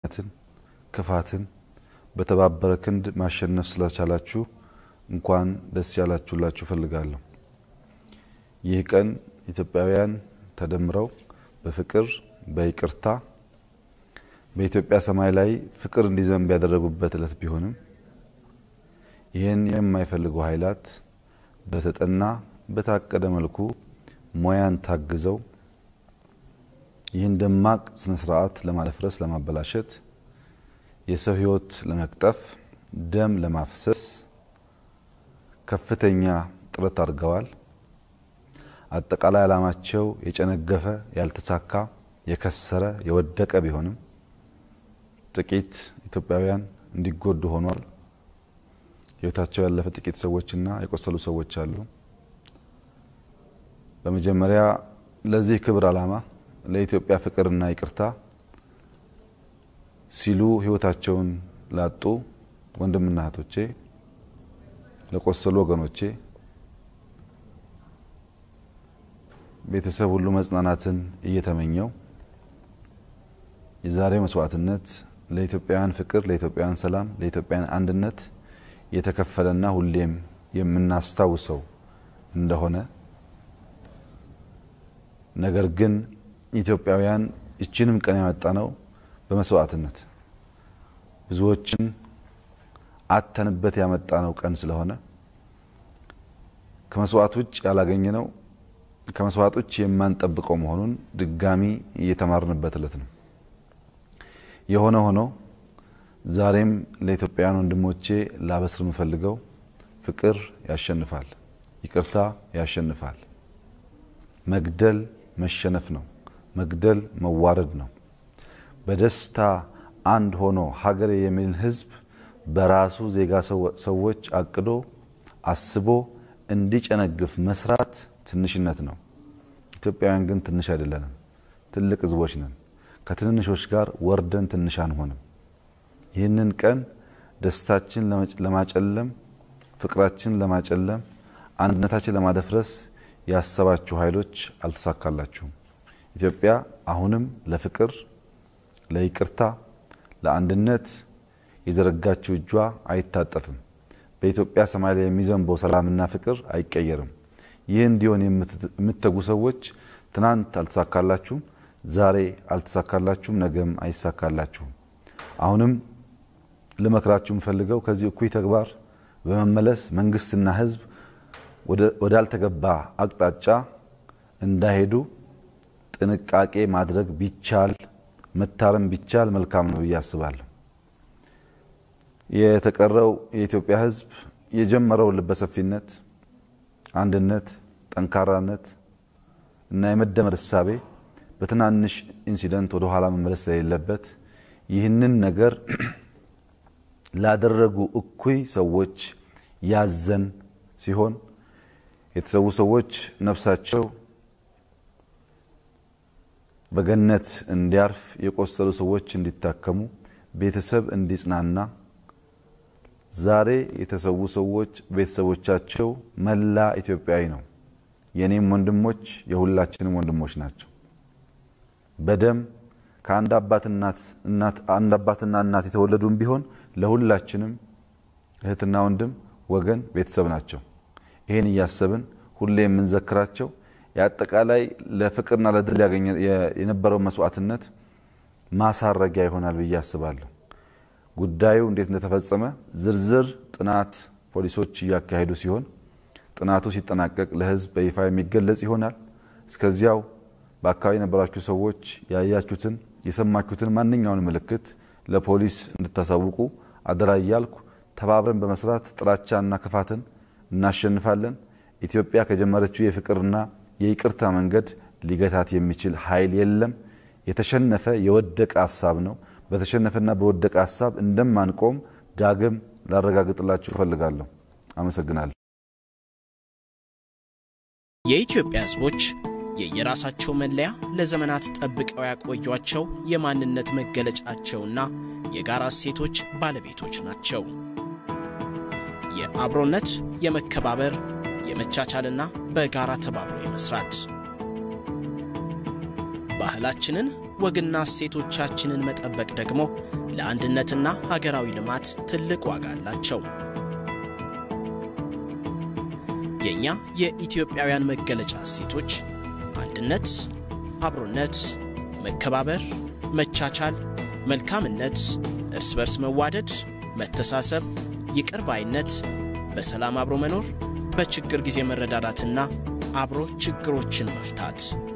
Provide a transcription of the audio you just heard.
ትን ክፋትን በተባበረ ክንድ ማሸነፍ ስለቻላችሁ እንኳን ደስ ያላችሁላችሁ እፈልጋለሁ። ይህ ቀን ኢትዮጵያውያን ተደምረው በፍቅር በይቅርታ በኢትዮጵያ ሰማይ ላይ ፍቅር እንዲዘንብ ያደረጉበት ዕለት ቢሆንም ይህን የማይፈልጉ ኃይላት በተጠና በታቀደ መልኩ ሞያን ታግዘው ይህን ደማቅ ስነ ስርዓት ለማደፍረስ፣ ለማበላሸት፣ የሰው ሕይወት ለመቅጠፍ፣ ደም ለማፍሰስ ከፍተኛ ጥረት አድርገዋል። አጠቃላይ ዓላማቸው የጨነገፈ፣ ያልተሳካ፣ የከሰረ፣ የወደቀ ቢሆንም ጥቂት ኢትዮጵያውያን እንዲጎዱ ሆኗል። ሕይወታቸው ያለፈ ጥቂት ሰዎችና የቆሰሉ ሰዎች አሉ። በመጀመሪያ ለዚህ ክብር ዓላማ ለኢትዮጵያ ፍቅርና ይቅርታ ሲሉ ሕይወታቸውን ላጡ ወንድምና እህቶቼ፣ ለቆሰሉ ወገኖቼ ቤተሰብ ሁሉ መጽናናትን እየተመኘው የዛሬው መስዋዕትነት ለኢትዮጵያውያን ፍቅር፣ ለኢትዮጵያውያን ሰላም፣ ለኢትዮጵያውያን አንድነት የተከፈለና ሁሌም የምናስታውሰው እንደሆነ ነገር ግን ኢትዮጵያውያን ይችንም ቀን ያመጣ ነው በመስዋዕትነት ብዙዎችን አተንበት ያመጣ ነው ቀን ስለሆነ ከመስዋዕት ውጭ ያላገኘ ነው ከመስዋዕት ውጭ የማንጠብቀው መሆኑን ድጋሚ እየተማርንበት ዕለት ነው። የሆነ ሆኖ ዛሬም ለኢትዮጵያውያን ወንድሞቼ ላበስር የምፈልገው ፍቅር ያሸንፋል፣ ይቅርታ ያሸንፋል። መግደል መሸነፍ ነው። መግደል መዋረድ ነው። በደስታ አንድ ሆኖ ሀገሬ የሚልን ሕዝብ በራሱ ዜጋ ሰዎች አቅዶ አስቦ እንዲጨነግፍ መስራት ትንሽነት ነው። ኢትዮጵያውያን ግን ትንሽ አይደለንም፣ ትልቅ ሕዝቦች ነን። ከትንንሾች ጋር ወርደን ትንሽ አንሆንም። ይህንን ቀን ደስታችን ለማጨለም፣ ፍቅራችን ለማጨለም፣ አንድነታችን ለማደፍረስ ያሰባችሁ ኃይሎች አልተሳካላችሁም። ኢትዮጵያ አሁንም ለፍቅር፣ ለይቅርታ፣ ለአንድነት የዘረጋችው እጇ አይታጠፍም። በኢትዮጵያ ሰማይ ላይ የሚዘንበው ሰላምና ፍቅር አይቀየርም። ይህ እንዲሆን የምትተጉ ሰዎች ትናንት አልተሳካላችሁም፣ ዛሬ አልተሳካላችሁም፣ ነገም አይሳካላችሁም። አሁንም ልመክራችሁ የምፈልገው ከዚህ እኩይ ተግባር በመመለስ መንግስትና ህዝብ ወዳልተገባ አቅጣጫ እንዳይሄዱ ጥንቃቄ ማድረግ ቢቻል መታረም ቢቻል መልካም ነው ብዬ አስባለሁ። የተቀረው የኢትዮጵያ ህዝብ የጀመረውን ልበሰፊነት፣ አንድነት፣ ጠንካራነት እና የመደመር እሳቤ በትናንሽ ኢንሲደንት ወደ ኋላ መመለስ ስለሌለበት ይህንን ነገር ላደረጉ እኩይ ሰዎች ያዘን ሲሆን የተሰዉ ሰዎች ነፍሳቸው በገነት እንዲያርፍ፣ የቆሰሉ ሰዎች እንዲታከሙ፣ ቤተሰብ እንዲጽናና፣ ዛሬ የተሰዉ ሰዎች ቤተሰቦቻቸው መላ ኢትዮጵያዊ ነው። የኔም ወንድሞች የሁላችንም ወንድሞች ናቸው። በደም ከአንድ አባትና እናት የተወለዱም ቢሆን ለሁላችንም እህትና ወንድም ወገን ቤተሰብ ናቸው። ይህን እያሰብን ሁሌ የምንዘክራቸው የአጠቃላይ ለፍቅርና ለድል የነበረው መስዋዕትነት ማሳረጊያ ይሆናል ብዬ አስባለሁ። ጉዳዩ እንዴት እንደተፈጸመ ዝርዝር ጥናት ፖሊሶች እያካሄዱ ሲሆን ጥናቱ ሲጠናቀቅ ለሕዝብ በይፋ የሚገለጽ ይሆናል። እስከዚያው በአካባቢ የነበራችሁ ሰዎች ያያችሁትን የሰማችሁትን ማንኛውን ምልክት ለፖሊስ እንድታሳውቁ አደራ እያልኩ ተባብረን በመስራት ጥላቻና ክፋትን እናሸንፋለን። ኢትዮጵያ ከጀመረችው የፍቅርና የይቅርታ መንገድ ሊገታት የሚችል ኃይል የለም። የተሸነፈ የወደቀ ሀሳብ ነው። በተሸነፈና በወደቀ ሀሳብ እንደማንቆም ዳግም ላረጋግጥላችሁ እፈልጋለሁ። አመሰግናለሁ። የኢትዮጵያ ሕዝቦች የየራሳቸው መለያ ለዘመናት ጠብቀው ያቆዩቸው የማንነት መገለጫቸውና የጋራ እሴቶች ባለቤቶች ናቸው። የአብሮነት፣ የመከባበር፣ የመቻቻልና በጋራ ተባብሮ የመስራት ባህላችንን ወግና እሴቶቻችንን መጠበቅ ደግሞ ለአንድነትና ሀገራዊ ልማት ትልቅ ዋጋ አላቸው። የእኛ የኢትዮጵያውያን መገለጫ እሴቶች አንድነት፣ አብሮነት፣ መከባበር፣ መቻቻል፣ መልካምነት፣ እርስ በርስ መዋደድ፣ መተሳሰብ፣ ይቅር ባይነት፣ በሰላም አብሮ መኖር፣ በችግር ጊዜ መረዳዳትና አብሮ ችግሮችን መፍታት